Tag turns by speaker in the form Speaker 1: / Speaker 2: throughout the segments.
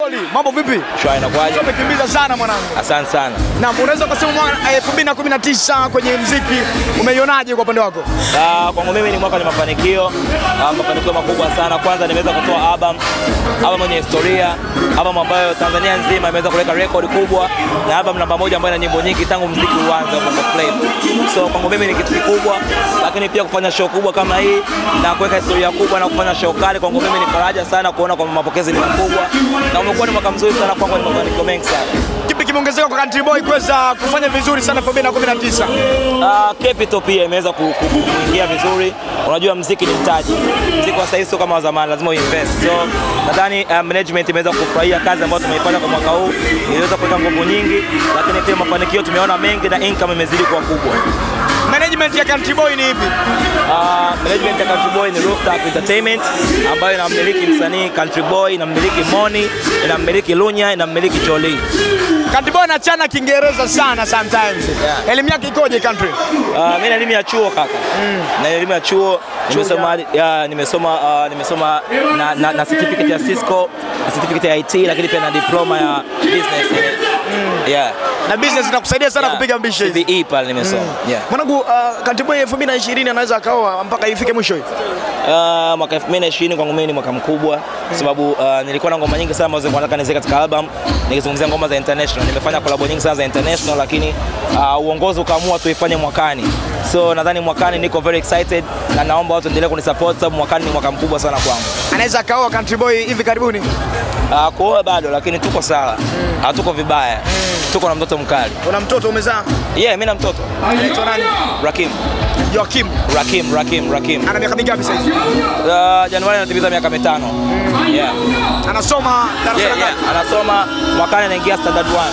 Speaker 1: Oli, Mambo vipi?
Speaker 2: Shwari inakuwaje?
Speaker 1: Umekimbiza sana mwanangu.
Speaker 2: Asante sana.
Speaker 1: Na unaweza kusema mwaka 2019 kwenye mziki umeionaje kwa upande wako?
Speaker 2: Ah, kwangu mimi ni mwaka ni mafanikio, ah, mafanikio makubwa sana. Kwanza nimeweza kutoa album, album yenye historia, album ambayo Tanzania nzima imeweza kuweka record kubwa na album namba moja ambayo ina nyimbo nyingi tangu mziki uanze wa Bongo Flava. So kwangu mimi ni kitu kikubwa, lakini pia kufanya show kubwa kama hii na kuweka historia kubwa na kufanya show kali kwangu mimi ni faraja sana kuona kwamba mapokezi ni makubwa na umekuwa ni mwaka mzuri sana kwangu, ni mafanikio mengi sana.
Speaker 1: Kipi kimeongezeka kwa Country Boy kuweza kufanya vizuri sana 2019?
Speaker 2: Uh, Capital pia imeweza ku- ku- ku- kuingia vizuri. Unajua mziki ni mtaji, mziki wa sasa sio kama wa zamani, lazima uinvest. So nadhani uh, management imeweza kufurahia kazi ambayo tumeifanya kwa mwaka huu, iliweza kuweka nguvu nyingi, lakini pia mafanikio tumeona mengi na income imezidi kuwa kubwa.
Speaker 1: Management ya Country Boy ni ipi?
Speaker 2: Uh, management ya Country Boy ni Rooftop Entertainment ambayo inamiliki msanii Country Boy, inamiliki Moni, inamiliki Lunya, inamiliki Choli.
Speaker 1: Country Boy anachana Kiingereza sana sometimes.
Speaker 2: Yeah.
Speaker 1: Elimu yake ikoje Country?
Speaker 2: Uh, mimi na elimu ya chuo kaka. Na elimu ya chuo nimesoma ya, nimesoma uh, nimesoma na, na, na certificate ya Cisco, na certificate ya IT lakini pia na diploma ya business. Yeah.
Speaker 1: Na business inakusaidia sana
Speaker 2: Yeah.
Speaker 1: kupiga mbishe hizi.
Speaker 2: CBE pale nimesoma. Yeah.
Speaker 1: Mwanangu, uh, Country Boy 2020 anaweza akaoa mpaka ifike mwisho hii.
Speaker 2: Uh, mwaka 2020 kwangu mimi ni mwaka mkubwa kwa sababu uh, nilikuwa na ngoma nyingi sana ambazo nilikuwa nataka niziweke katika album, nikizungumzia ngoma za international. Nimefanya collab nyingi sana za international, lakini uh, uongozi ukaamua tuifanye mwakani. So nadhani mwakani niko very excited na naomba watu endelee kunisupport sababu mwakani ni mwaka mkubwa sana kwangu.
Speaker 1: Anaweza akaoa Country Boy hivi karibuni.
Speaker 2: Uh, kuoa bado lakini tuko sawa, hatuko vibaya, tuko na mtoto mkali.
Speaker 1: Una mtoto umezaa?
Speaker 2: Yeah, mimi na mtoto
Speaker 1: Anaitwa nani?
Speaker 2: Rakim,
Speaker 1: Joakim.
Speaker 2: Rakim, Rakim, Rakim.
Speaker 1: Ana miaka mingapi sasa hivi?
Speaker 2: Uh, Januari anatimiza miaka mitano. Yeah.
Speaker 1: Anasoma darasa
Speaker 2: Yeah,
Speaker 1: la
Speaker 2: yeah.
Speaker 1: ngapi?
Speaker 2: Anasoma mwakani anaingia standard 1.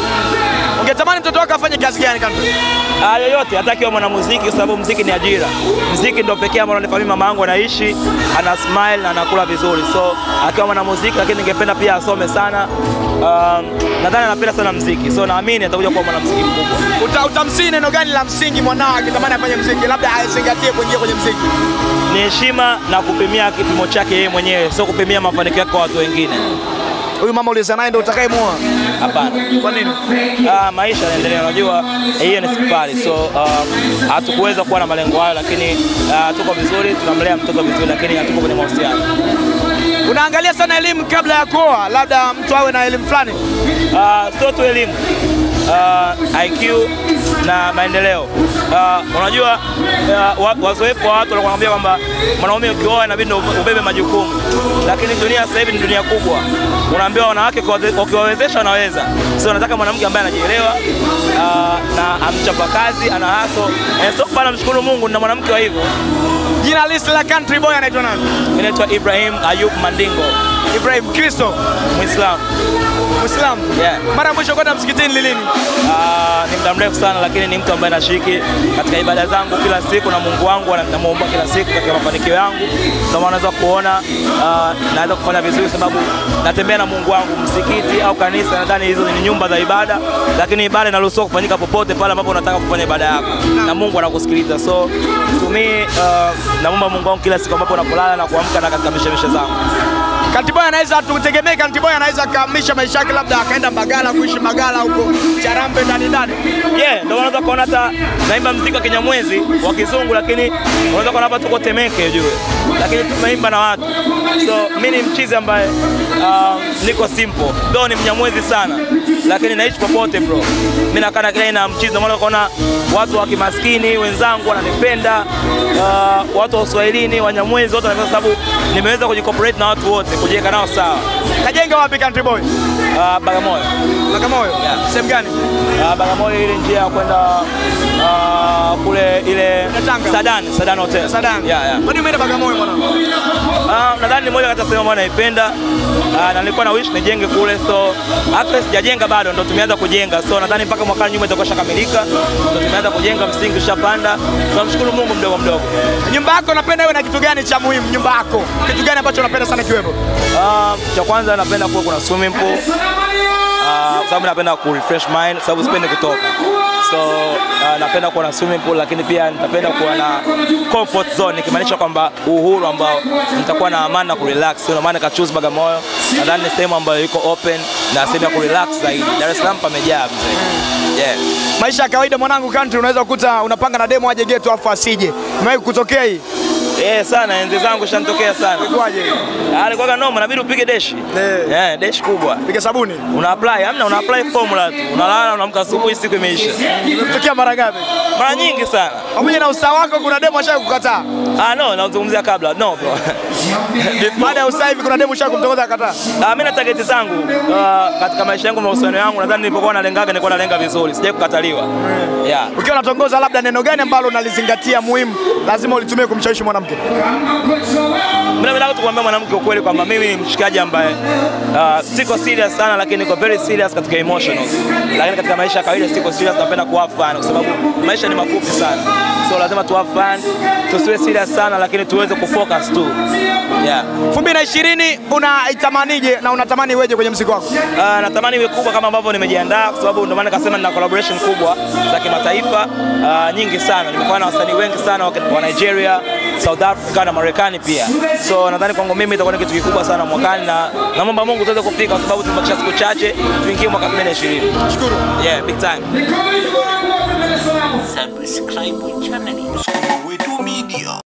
Speaker 1: Ungetamani mtoto wako afanye kazi gani Country?
Speaker 2: Ah, yoyote hata akiwa mwanamuziki, kwa sababu muziki ni ajira. Muziki ndio pekee ambao unanifanya mama yangu anaishi, ana smile na anakula vizuri, so akiwa mwanamuziki, lakini ningependa pia asome sana. Um, nadhani anapenda sana muziki, so naamini atakuja kuwa mwanamuziki mkubwa.
Speaker 1: Uta, utamsii neno gani la msingi mwanao akitamani afanye mziki, labda azingatie kuingia kwenye mziki?
Speaker 2: Ni heshima na kupimia kipimo chake yeye mwenyewe, sio kupimia mafanikio yake kwa watu wengine.
Speaker 1: Huyu mama uliza naye ndio utakayemuoa.
Speaker 2: Hapana.
Speaker 1: Kwa nini?
Speaker 2: Ah, maisha yanaendelea, unajua hiyo ni safari, so uh, hatukuweza kuwa na malengo hayo, lakini uh, tuko vizuri, tunamlea mtoto vizuri, lakini hatuko kwenye mahusiano.
Speaker 1: Unaangalia sana elimu kabla ya kuoa, labda mtu awe na elimu fulani.
Speaker 2: Uh, sio tu elimu uh, IQ na maendeleo. Uh, unajua uh, wa- wazoefu wa watu wanakuambia kwamba mwanaume ukioa inabidi ndo ubebe majukumu, lakini dunia sasa hivi ni dunia kubwa. Unaambiwa wanawake ukiwaze- ukiwawezesha wanaweza, so nataka mwanamke ambaye anajielewa uh, na amchapa kazi, ana haso eh, so bana, mshukuru Mungu na mwanamke wa hivyo.
Speaker 1: Jina list la Country Boy anaitwa nani?
Speaker 2: Mimi naitwa Ibrahim Ayub Mandingo,
Speaker 1: Ibrahim Kristo,
Speaker 2: Muislamu.
Speaker 1: Muislamu.
Speaker 2: Yeah.
Speaker 1: Mara ya mwisho kwenda msikitini ni lini?
Speaker 2: Ah, ni muda mrefu sana lakini ni mtu ambaye nashiriki katika ibada zangu kila siku na Mungu wangu na- namuomba kila siku katika mafanikio yangu. Ndio maana unaweza kuona ah, naweza kufanya vizuri sababu natembea na Mungu wangu msikiti au kanisa, nadhani hizo ni nyumba za ibada, lakini ibada inaruhusiwa kufanyika popote pale ambapo unataka kufanya ibada yako na Mungu anakusikiliza. So to me uh, namuomba Mungu wangu kila siku ambapo unapolala na kuamka na katika mishemishe zangu.
Speaker 1: Country Boy anaweza tutegemee Country Boy anaweza akahamisha maisha yake, labda akaenda Mbagala kuishi Mbagala huko Charambe ndani ndani.
Speaker 2: Yeah, ndio unaweza kuona hata naimba mziki wa Kinyamwezi wa Kizungu, lakini unaweza kuona hapa tuko Temeke ujue, lakini tumeimba na watu. So mimi ni mchizi ambaye uh, niko simple, though ni Mnyamwezi sana, lakini naishi popote bro. Mimi nakaa na kila aina ya mchizi, ndio maana unaona watu wa kimaskini wenzangu wananipenda, uh, watu wa Uswahilini, Wanyamwezi wote wanapenda, sababu nimeweza kujicooperate na watu wote, kujiweka nao sawa.
Speaker 1: Kajenga wapi Country Boy?
Speaker 2: Uh, Bagamoyo
Speaker 1: Bagamoyo.
Speaker 2: Yeah.
Speaker 1: Sehemu gani?
Speaker 2: Uh, Bagamoyo ile njia ya kwenda uh, kule ile
Speaker 1: Tanga.
Speaker 2: Sadan, Sadan Hotel.
Speaker 1: Sadan.
Speaker 2: Yeah, yeah.
Speaker 1: Kwa nini umeenda Bagamoyo mwanangu?
Speaker 2: Uh, nadhani ni moja kati ya sehemu ambayo naipenda uh, na nilikuwa na wish nijenge kule, so hata sijajenga bado, ndo tumeanza kujenga, so nadhani mpaka mwakani nyumba itakuwa shakamilika, ndo tumeanza kujenga, msingi ushapanda. Tunamshukuru Mungu mdogo mdogo.
Speaker 1: Nyumba yako unapenda iwe na kitu gani cha muhimu? Nyumba yako kitu gani ambacho unapenda sana kiwepo?
Speaker 2: Uh, cha kwanza napenda kuwa kuna swimming pool uh, sababu napenda ku refresh mind, sababu sipendi kutoka so uh, napenda kuwa na swimming pool, lakini pia nitapenda kuwa na comfort zone, ikimaanisha kwamba uhuru ambao nitakuwa na amani na kurelax. Ndio maana nika choose Bagamoyo, nadhani ni sehemu ambayo iko open na sehemu ya kurelax zaidi. Dar es Salaam pamejaa mzee. Yeah.
Speaker 1: Maisha ya kawaida mwanangu country, unaweza kukuta unapanga na demo aje getu afu asije. Imewahi kutokea hii?
Speaker 2: Eh, sana enzi zangu shanitokea sana.
Speaker 1: Kwaje?
Speaker 2: Ah, Alikuwa noma, inabidi upige deshi.
Speaker 1: Eh.
Speaker 2: Eh, deshi kubwa.
Speaker 1: Piga sabuni.
Speaker 2: Una apply, hamna una apply formula tu. Unalala, unaamka asubuhi siku imeisha.
Speaker 1: Imetokea mara ngapi?
Speaker 2: Mara nyingi sana.
Speaker 1: Pamoja na usawa wako kuna demo ashaye kukataa.
Speaker 2: Ah, no, nazungumzia kabla. No, bro.
Speaker 1: Baada ya usawa hivi kuna demo ashaye kumtongoza akataa.
Speaker 2: Ah, mimi na target zangu uh, katika maisha yangu mahusiano yangu nadhani nilipokuwa nalengaga nilikuwa nalenga vizuri. Sijai kukataliwa. Yeah.
Speaker 1: Ukiwa unatongoza labda neno gani ambalo unalizingatia muhimu lazima ulitumie kumshawishi mwanamke?
Speaker 2: Mimi nataka tu kumwambia mwanamke ukweli kwamba mimi ni mshikaji ambaye uh, siko serious sana lakini niko very serious katika emotionals. Lakini katika maisha ya kawaida siko serious, napenda ku have fun kwa sababu maisha ni mafupi sana. So lazima tu have fun, tusiwe serious sana lakini tuweze kufocus tu. Yeah.
Speaker 1: 2020 unaitamanije na unatamani iweje kwenye muziki wako?
Speaker 2: Uh, natamani iwe kubwa kama ambavyo nimejiandaa kwa sababu ndio maana nikasema nina collaboration kubwa za kimataifa uh, nyingi sana. Nimefanya na wasanii wengi sana wa wa Nigeria, South Africa na Marekani pia. So nadhani kwangu mimi itakuwa ni kitu kikubwa sana mwakani na naomba Mungu tuweze kufika kwa sababu tumebakisha siku chache tuingie mwaka 2020.
Speaker 1: Shukuru.
Speaker 2: Yeah, big time.
Speaker 3: Subscribe channel.
Speaker 4: Wetu Media.